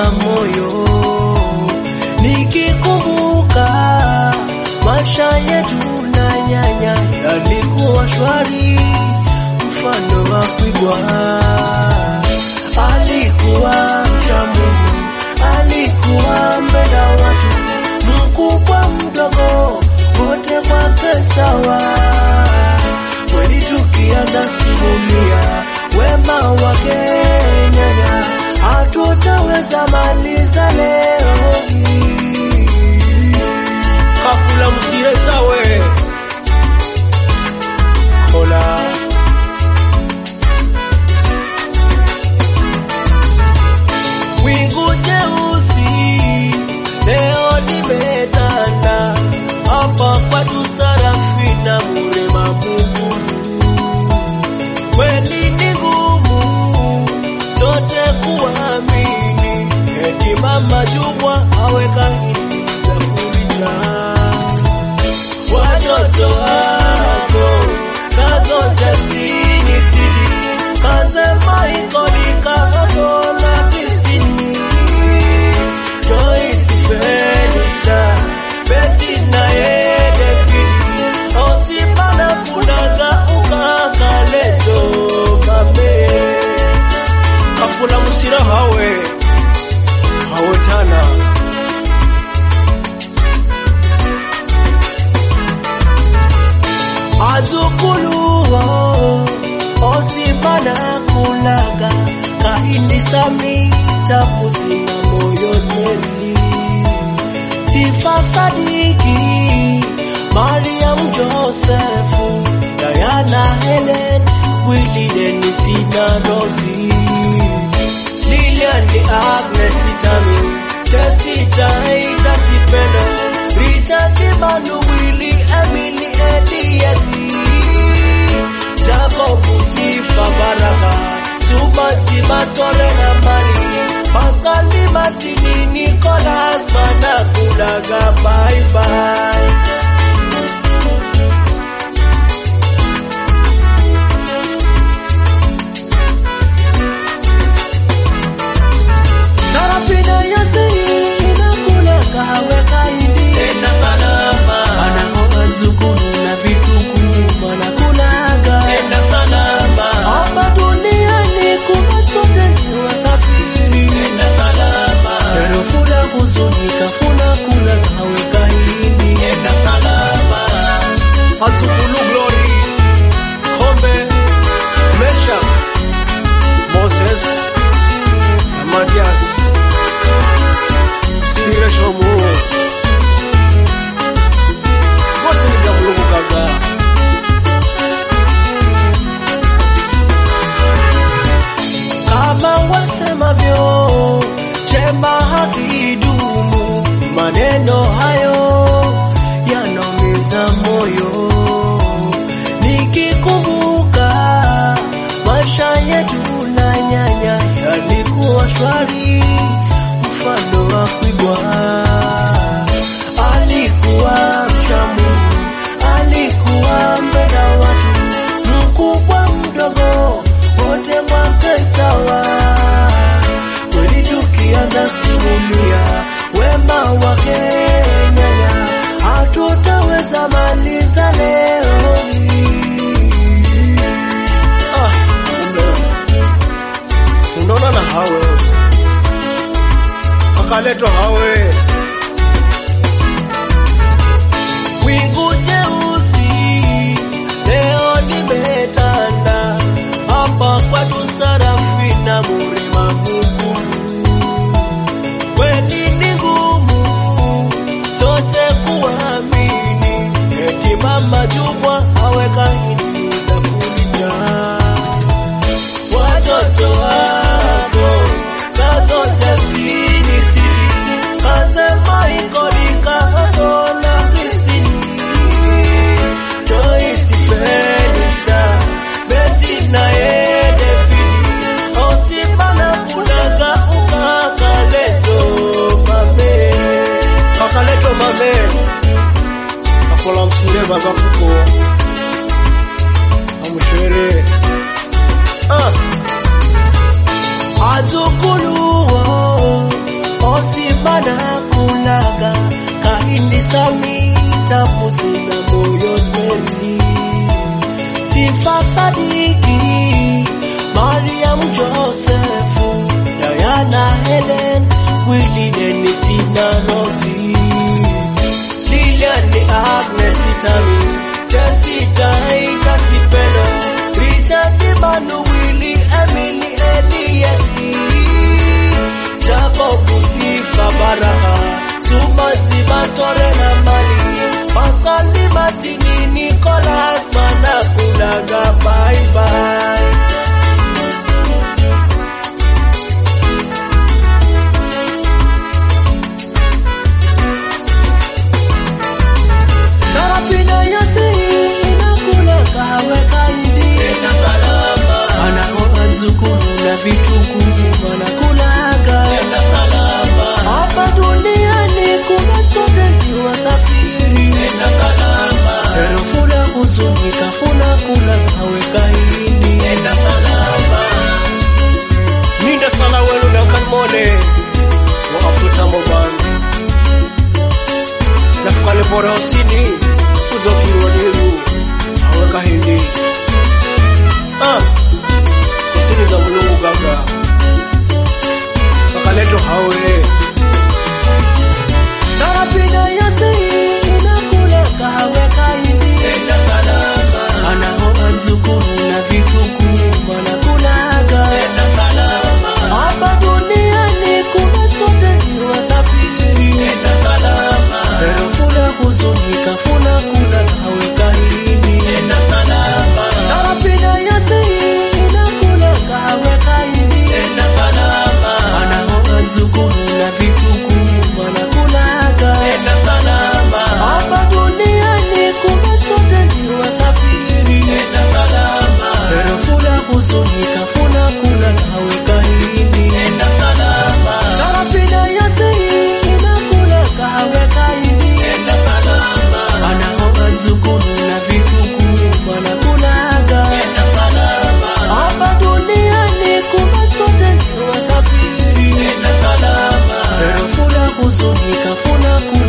yanaumiza moyo nikikumbuka maisha yetu na nyanya yalikuwa shwari, mfano wa kuigwa. Alikuwa mcha Mungu, alikuwa mpenda watu, mkubwa mdogo, wote kwake sawa. Kweli tukianza simulia wema wake nyanya, hatutaweza maliza leo hii. Kafula msiretawe kola Wingu jeusi leo limetanda hapa kwetu Sarafina Murema Mungu. Kweli ni ngumu sote kuamini, eti mama Jumwa aweka hili za kulicha watoto wako kazo destiny city kanze maikonika sola destiny Joyce Felista Betty na yede pili Osipana kunaga ukakaleto mame Kafula msira hawe hawe tana azukuluwo osibana kulaga kahindi sami tapusina moyo neli sifa sadiki mariam josefu dayana helen wili denisina rosi lilian ni agnes itami tesita ida sipendo richard manu wili emily eliezi jacob sifa baraka subati matore na mari paskali matini nicolas manakulaga baibai Sarapina yasi inakula kawe kaindi tena salama anaoga nzukuru na vitunguu manakulaga tena salama hapa duniani kuna sote ni wasafiri tena salama pero funa kuzunika funa kula kawe kaindi tena salama Hatukulu Glory Kombe Meshak Moses na Matias Sirire Shomu Bose ni gamulugu kaga kama wasemavyo chema hakidumu, maneno hayo yanaumiza moyo. Nikikumbuka maisha yetu na nyanya yalikuwa shwari, mfano wa kuigwa. Alikuwa mcha Mungu, alikuwa mpenda watu, mkubwa mdogo, wote kwake sawa. Kweli tukianza simulia wema wake nyanya, hatutaweza maliza leo hii. Ah, ume unaona na hawe akaleto hawe Wingu jeusi leo limetanda hapa kwetu Sarafina Murima Mungu. Kweli ni ngumu sote kuamini, eti mama Jumwa aweka hili za kulicha watoto wako kazo destiny city kanze tami tamu sina moyo kweli Sifa Sadiki, Mariam Josefu, Diana Helen, Willie Dennis na Rosie, Lilian Agnes Tami, Jessica Ita Kipelo, Richard Manu, Willie Emily Elieti, Jacob Sifa Baraka, Suma Sibatore na Mali, Pascal Limatini, Nicholas Manakulaga, bye bye. Sarapina yasi inakula kawe kaidi Enda salama Anaoa nzukuru na vituku wanakulaga Enda salama Hapa duniani kuna sote ni wasafiri Enda salama Erofuna huzunika funa kula kawe kaidi Enda salama Ninda sana wenu Duncan Mole wa Afuta Mobandi nafukale bora osini uzokirwaniru aweka hindi ah, osini za mulungu gaga kakaleto hawe Sarapina yasi inakula kawe kaidi enda salama Anaoa nzukuru na vituku wanakulaga enda salama Hapa duniani kuna sote ni wasafiri enda salama Pero funa huzunika funa kula kawe kaidi enda salama Sarapina yasi inakula kawe kaidi enda salama Anaoa nzukuru na vituku wanakulaga enda salama Hapa duniani kuna sote ni wasafiri enda salama Pero funa huzunika funa kula kawe kaidi enda salama Sarapina yasi inakula kawe kaidi enda salama Anaoa nzukuru na vituku wanakulaga enda salama Hapa duniani kuna sote ni wasafiri enda salama Pero funa huzunika funa kula